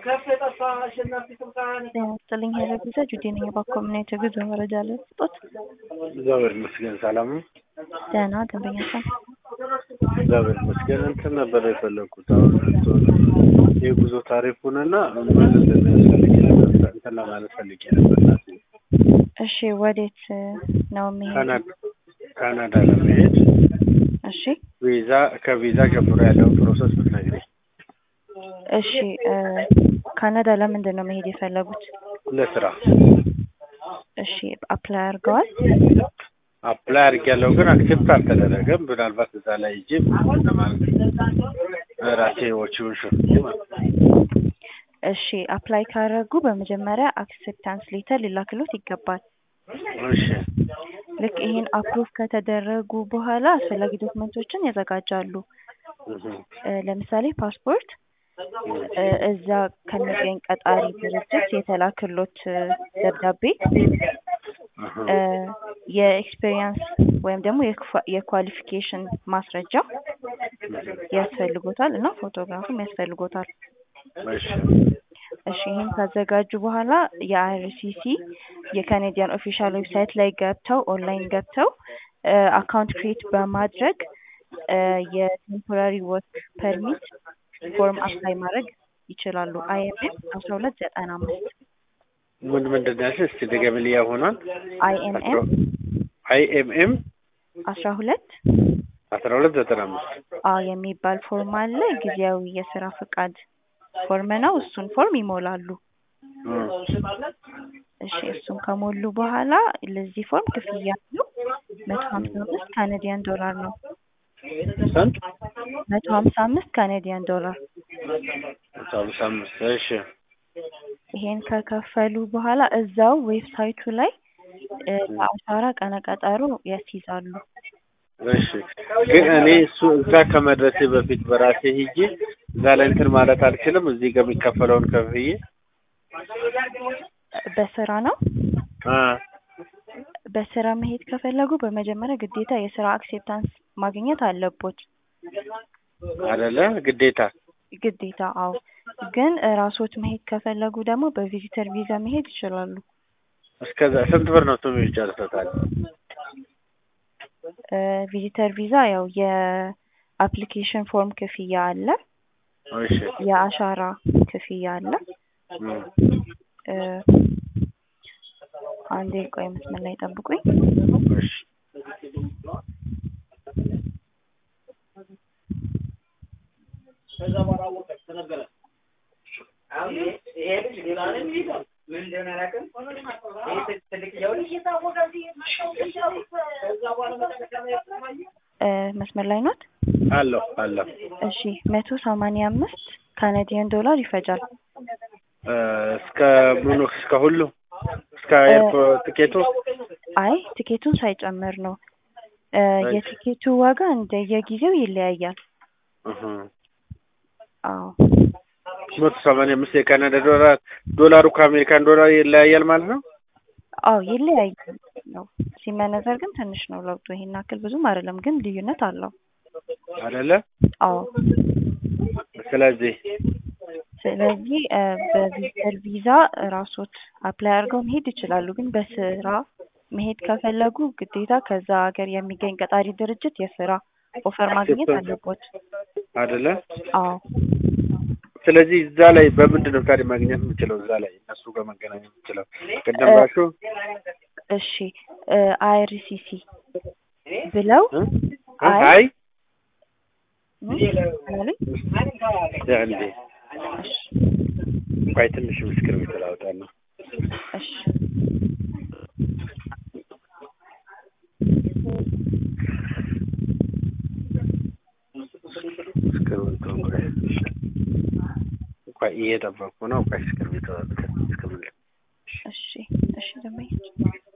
ጤና ይስጥልኝ ሄሎ ቪዛ ጁዴ ነኝ። በኮሚኒቲ ጉዞ መረጃ ላይ ስጦት እግዚአብሔር ይመስገን ሰላም ነው። ደህና ደንበኛ ሰው እግዚአብሔር ይመስገን እንትን ነበር የፈለግኩት አሁን የጉዞ ታሪኩንና ምን እንደሚያስፈልግ እንትን ለማለት ፈልጌ ነበር። እናቴ እሺ፣ ወዴት ነው የሚሄድ? ካናዳ ካናዳ ለመሄድ እሺ ቪዛ ከቪዛ ጀምሮ ያለውን ፕሮሰስ ብትነግሪኝ። እሺ እ ካናዳ ለምንድን ነው መሄድ የፈለጉት? ለስራ እሺ አፕላይ አድርገዋል? አፕላይ አድርጌያለሁ ግን አክሴፕት አልተደረገም። ምናልባት እዛ ላይ ሂጄ ለማለት ራሴ ወጪውን ሸፍኜ ማለት ነው። እሺ አፕላይ ካደረጉ በመጀመሪያ አክሴፕታንስ ሌተር ሊላክሎት ይገባል። እሺ ልክ ይሄን አፕሩቭ ከተደረጉ በኋላ አስፈላጊ ዶክመንቶችን ያዘጋጃሉ። እህ፣ እ ለምሳሌ ፓስፖርት እ እዛ ከሚገኝ ቀጣሪ ድርጅት የተላክሎት እ ደብዳቤ እህ፣ እ የኤክስፔሪየንስ ወይም ደግሞ የኳ- የኳሊፊኬሽን ማስረጃ ያስፈልጎታል እና ፎቶግራፍም ያስፈልጎታል። እሺ እሺ ይህን ካዘጋጁ በኋላ የአይአርሲሲ የካኔዲያን ኦፊሻል ዌብሳይት ላይ ገብተው ኦንላይን ገብተው አካውንት ክሬት በማድረግ እ የቴምፖራሪ ወርክ ፐርሚት ፎርም አፕላይ ማድረግ ይችላሉ። አይኤምኤም አስራ ሁለት ዘጠና አምስት ምን ምንድን ነው ያልሽኝ? እስኪ ድገሚልኝ። ሆኗል አይኤምኤም አይኤምኤም አስራ ሁለት አስራ ሁለት ዘጠና አምስት አ የሚባል ፎርም አለ። ጊዜያዊ የስራ ፈቃድ ፎርም ነው። እሱን ፎርም ይሞላሉ። እሺ እሱን ከሞሉ በኋላ ለዚህ ፎርም ክፍያ ነው መቶ ሀምሳ አምስት ካናዲያን ዶላር ነው። ስንት? መቶ ሀምሳ አምስት ካናዲያን ዶላር። መቶ ሀምሳ አምስት እሺ ይሄን ከከፈሉ በኋላ እዛው ዌብሳይቱ ላይ እ ለአሻራ ቀነ ቀጠሮ ያስይዛሉ። እሺ ግን እኔ እሱ እዛ ከመድረሴ በፊት በራሴ ሂጄ እዛ ላይ እንትን ማለት አልችልም። እዚህ ጋር የሚከፈለውን ከፍዬ በስራ ነው። አ በስራ መሄድ ከፈለጉ በመጀመሪያ ግዴታ የስራ አክሴፕታንስ ማግኘት አለቦት። አይደለ ግዴታ ግዴታ አዎ። ግን ራስዎት መሄድ ከፈለጉ ደግሞ በቪዚተር ቪዛ መሄድ ይችላሉ። እስከዛ ስንት ብር ነው እሱም ይጨርሰታል? እ ቪዚተር ቪዛ ያው የአፕሊኬሽን ፎርም ክፍያ አለ፣ እሺ የአሻራ ክፍያ አለ። እም፣ እ አንዴ ቆይ መስመር ላይ ጠብቁኝ። እሺ እ መስመር ላይ ኖት? አለሁ አለሁ እሺ መቶ ሰማንያ አምስት ካናዲያን ዶላር ይፈጃል። እ እስከ ምኑ እስከ ሁሉ እስከ ኤርፖርት ትኬቱ አይ ትኬቱን ሳይጨምር ነው። እ የትኬቱ ዋጋ እንደየጊዜው ይለያያል። እህ አዎ መቶ ሰማንያ አምስት የካናዳ ዶላር ዶላሩ ከአሜሪካን ዶላር ይለያያል ማለት ነው። አዎ ይለያያል ነው። ሲመነዘር ግን ትንሽ ነው ለውጡ። ይሄን ያክል ብዙም አይደለም፣ ግን ልዩነት አለው። አይደለ አዎ ስለዚህ ስለዚህ እ በቪዚተር ቪዛ ራስዎት አፕላይ አድርገው መሄድ ይችላሉ። ግን በስራ መሄድ ከፈለጉ ግዴታ ከዛ ሀገር የሚገኝ ቀጣሪ ድርጅት የስራ ኦፈር ማግኘት አለቦት። አይደለ አዎ ስለዚህ እዛ ላይ በምንድን ነው ታዲያ ማግኘት የምችለው? እዛ ላይ እነሱ ጋር መገናኘት የምችለው ቅድም ባልሽው እሺ እ አይአርሲሲ ብለው እ? አይ አይ ምን አሉኝ? እንዴ ቆይ ትንሽ ምስክር ቤት ላውጣለሁ። እሺ ምስክር ቤት ቆይ ቆይ እየጠበቅኩ ነው። ቆይ ምስክር ቤት እስከምን እሺ እሺ ደንበኞች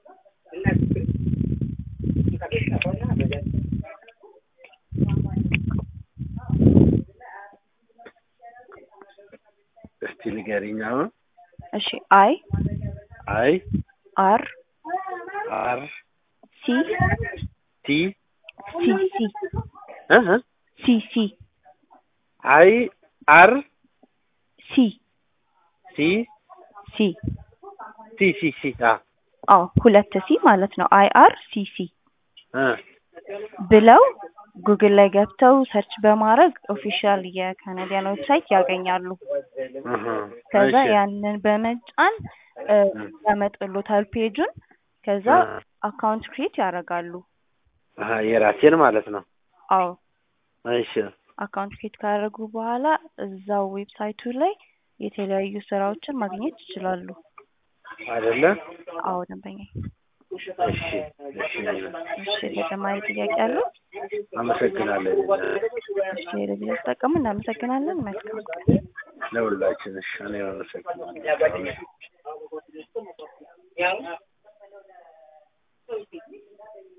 እስቲ ንገሪኝ አሁን እሺ አይ አይ አር አር ሲ ቲ ሲ ሲ እህ ሲ ሲ አይ አር ሲ ሲ ሲ ሲ ሲ ሲ አ አዎ ሁለት ሲ ማለት ነው አይ አር ሲ ሲ እ ብለው ጉግል ላይ ገብተው ሰርች በማድረግ ኦፊሻል የካናዲያን ዌብሳይት ያገኛሉ። እህ ከዛ እሺ ያንን በመጫን እ ያመጡሎታል ፔጁን። ከዛ እ አካውንት ክሬት ያደርጋሉ። አሀ የራሴን ማለት ነው። አዎ እሺ አካውንት ክሬት ካደረጉ በኋላ እዛው ዌብሳይቱ ላይ የተለያዩ ስራዎችን ማግኘት ይችላሉ። አይደለ? አዎ ደንበኛ። እሺ እሺ እሺ ተጨማሪ ጥያቄ አለው? አመሰግናለሁ። እሺ ለዚህ ተጠቀሙ። እናመሰግናለን። መልካም ቀን። ለሁላችን እሺ እኔ አመሰግናለሁ።